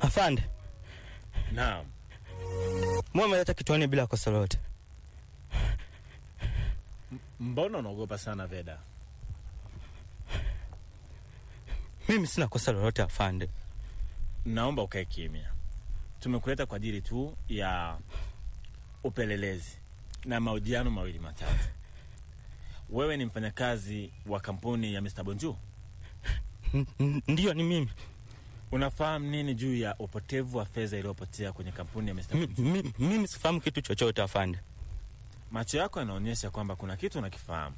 Afande, Naam. mbona umeleta kituoni bila kosa lolote? Mbona unaogopa sana Veda? Mimi sina kosa lolote afande. Naomba ukae kimya. Tumekuleta kwa ajili tu ya upelelezi na mahojiano mawili matatu. Wewe ni mfanyakazi wa kampuni ya Mr. Bonju. N- n- Ndiyo, ni mimi. Unafahamu nini juu ya upotevu wa fedha iliyopotea kwenye kampuni ya Mr. Mi- Bonju? mi- Mimi sifahamu kitu chochote afande. Macho yako yanaonyesha kwamba kuna kitu unakifahamu.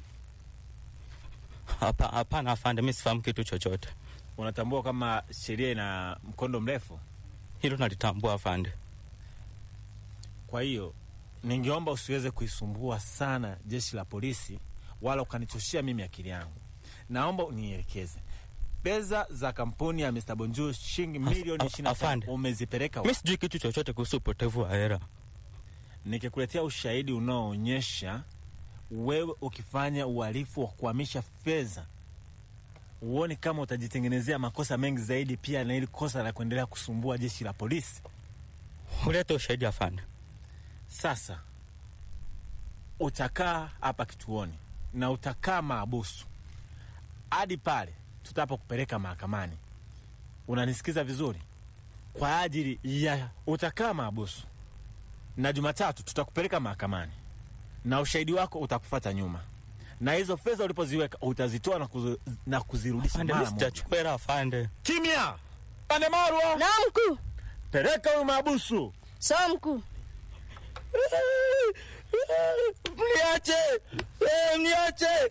Hapa- Hapana afande, mi sifahamu kitu chochote. Unatambua kama sheria ina mkondo mrefu. Hilo nalitambua afande. Kwa hiyo ningeomba usiweze kuisumbua sana jeshi la polisi wala ukanichoshea mimi akili yangu. Naomba unielekeze pesa za kampuni ya Mr. Bonjour shilingi Af- milioni af- 25 afande. umezipeleka Mi wapi? sijui kitu chochote kuhusu upotevu wa hela. Nikikuletea ushahidi unaoonyesha wewe ukifanya uhalifu wa kuhamisha fedha, uone kama utajitengenezea makosa mengi zaidi, pia na ili kosa la kuendelea kusumbua jeshi la polisi. Ulete ushahidi afande. Sasa utakaa hapa kituoni na utakaa maabusu hadi pale tutapokupeleka mahakamani. Unanisikiza vizuri? Kwa ajili ya utakaa maabusu, na Jumatatu tutakupeleka mahakamani na ushahidi wako utakufata nyuma, na hizo fedha ulipoziweka utazitoa na, kuzi, na kuzirudisha Afande, mi mara moja. sijachukua hela afande. Kimya! Pande Marwa, Na mkuu. peleka huyu maabusu. Sawa mkuu. Mniache! Eh, Mniache!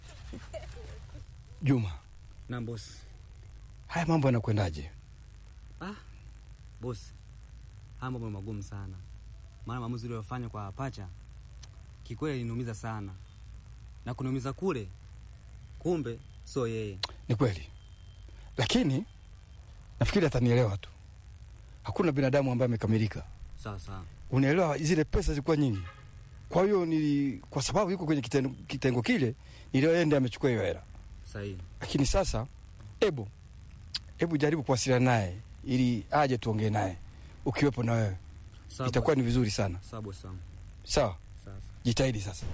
Juma, Na bosi. haya mambo yanakwendaje? Ah, bosi. Haya mambo ni magumu sana. Maana maamuzi uliyofanya kwa pacha kikweli liniumiza sana. Na kuniumiza kule kumbe sio yeye. Ni kweli, lakini nafikiri atanielewa tu. Hakuna binadamu ambaye amekamilika, Sawa sawa. unaelewa. Zile pesa zilikuwa nyingi, kwa hiyo nili, kwa sababu yuko kwenye kitengo, kitengo kile, nilienda amechukua hiyo hela. Sahihi. Lakini sasa, hebu hebu jaribu kuwasiliana naye ili aje tuongee naye, ukiwepo na wewe Sawa. itakuwa bosi. ni vizuri sana. Sawa bosi wangu. Sawa, Sawa. jitahidi sasa.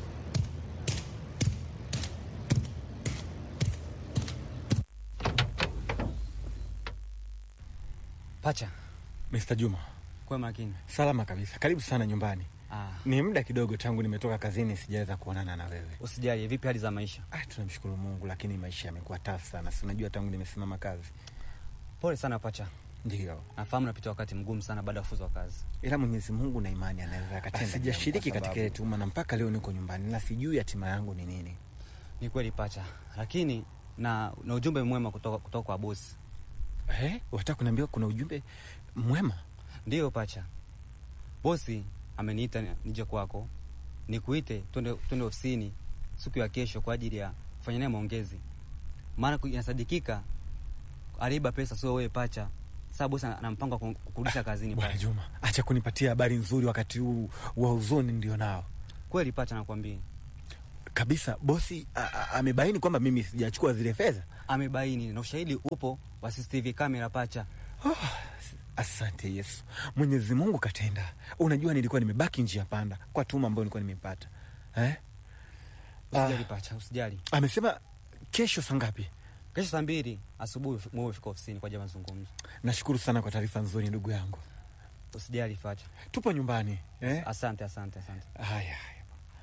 Pacha, Mr. Juma, kwa makini. salama kabisa, karibu sana nyumbani. Ah, Ni muda kidogo tangu nimetoka kazini, sijaweza kuonana na wewe. usijali. Vipi hali za maisha? Ah, tunamshukuru Mungu, lakini maisha yamekuwa tafu sana, si unajua tangu nimesimama kazi. Pole sana pacha. Ndio, Nafahamu napitia wakati mgumu sana baada ya kufuzwa kazi. ila Mwenyezi Mungu na imani anaweza akatenda. Sijashiriki kwa katika sababu- ile tuma, na mpaka leo niko nyumbani na sijui hatima yangu ni nini. Ni kweli pacha, lakini na, na ujumbe mwema kutoka, kutoka kwa bosi. Eh, wataka kuniambia kuna ujumbe mwema? Ndiyo pacha, bosi ameniita ni- nije kwako nikuite twende twende ofisini siku ya kesho kwa ajili ya kufanya naye maongezi, maana ku- inasadikika aliiba pesa, sio wewe pacha. Sasa bosi ana ana mpango wa ku- kukurudisha kazini Bwana pacha. Juma, acha kunipatia habari nzuri wakati huu wa huzuni ndio nao Kweli pacha, nakwambia kabisa. Bosi a- a- amebaini kwamba mimi sijachukua zile fedha. amebaini na ushahidi upo wa CCTV kamera pacha. Asante Yesu, Mwenyezi Mungu katenda. Unajua, nilikuwa nimebaki njia panda kwa tuma ambayo nilikuwa nimepata eh? Usijali pacha, usijali. Amesema kesho saa ngapi? Kesho saa mbili asubuhi mwewe fika ofisini kwa ajili ya mazungumzo. Nashukuru sana kwa taarifa nzuri ndugu yangu. Usijali pacha. Tupo nyumbani eh? Asante, asante, asante. Haya, haya.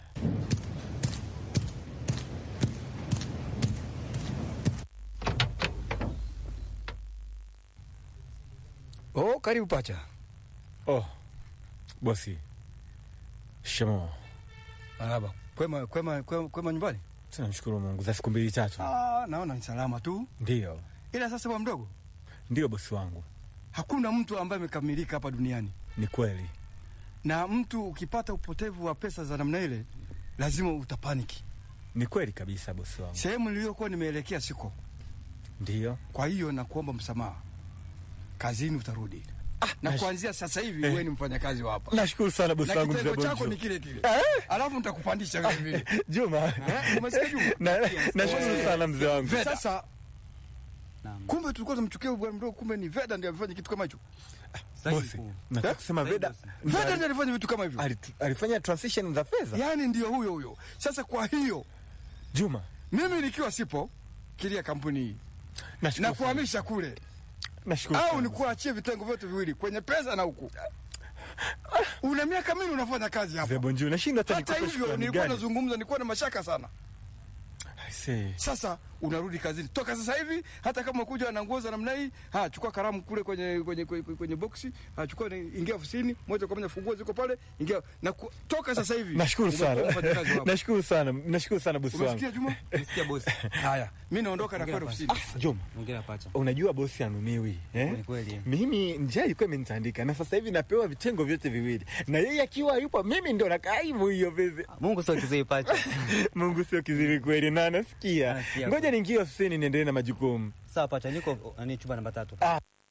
Oh, karibu pacha. Oh, bosi, shemo, Marhaba. Kwema, kwema, kwema, kwema nyumbani? tunamshukuru Mungu za siku mbili tatu. Ah, naona ni salama tu, Ndiyo, ila sasa bwa mdogo, ndiyo bosi wangu, hakuna mtu ambaye amekamilika hapa duniani, ni kweli. na mtu ukipata upotevu wa pesa za namna ile lazima utapaniki. Ni kweli kabisa bosi wangu. Sehemu niliyokuwa nimeelekea siko, Ndiyo. kwa hiyo nakuomba msamaha, kazini utarudi na nash- kuanzia sasa hivi Eh. wewe ni mfanyakazi wa hapa Nashukuru sana bosi na wangu kitengo mzee chako Bonjo. ni kile kile, alafu nitakupandisha vile vile. Juma, Eh, umesikia Juma? Na- nashukuru Eh, sana mzee wangu. Sasa Naam. Kumbe tulikuwa tunamchukia huyu bwana mdogo, kumbe ni Veda ndiye amefanya kitu kama hicho. Sahihi Bosi, mkuu. nataka Eh? kusema Sahihi Veda bosi. ndo Veda ali- ndiye alifanya vitu kama hivyo, ali- alifanya transition za fedha. yaani ndio huyo huyo. Sasa kwa hiyo Juma, mimi nikiwa sipo kilia kampuni hii nashukuru na sana. kuhamisha kule, Nashukuru au sana. nikuachie vitengo vyote viwili kwenye pesa na huku. Una miaka mingi unafanya kazi hapa. Mzee Bonjuu, nashindwa hata Hata nikupe hivyo shukrani nilikuwa gani. nazungumza, nilikuwa na mashaka sana. I say, Sasa unarudi kazini toka sasa hivi, hata kama kuja na nguo za namna hii, ha chukua kalamu kule kwenye kwenye kwenye, kwenye boksi, ha chukua ni- ingia ofisini moja kwa moja, funguo ziko pale, ingia na ku, toka sasa hivi. Nashukuru Umekuwa sana. mfanyakazi wako. Nashukuru sana. Nashukuru sana bosi wangu. Umesikia Juma? Umesikia bosi? Haya, mimi naondoka na kwenda ofisini. Juma, Ongera pacha. unajua bosi anumiwi eh? Ni kweli. Mimi njia ilikuwa imenitandika na sasa hivi napewa vitengo vyote viwili, na yeye akiwa yupo, mimi ndo nakaa hivyo hiyo pesa. Mungu sio kizee pacha. Mungu sio kizuri kweli, na anasikia. Anasikia. Ngoja niingie ofisini niendelee na majukumu. Sawa pacha, niko nani chumba namba tatu. Ah.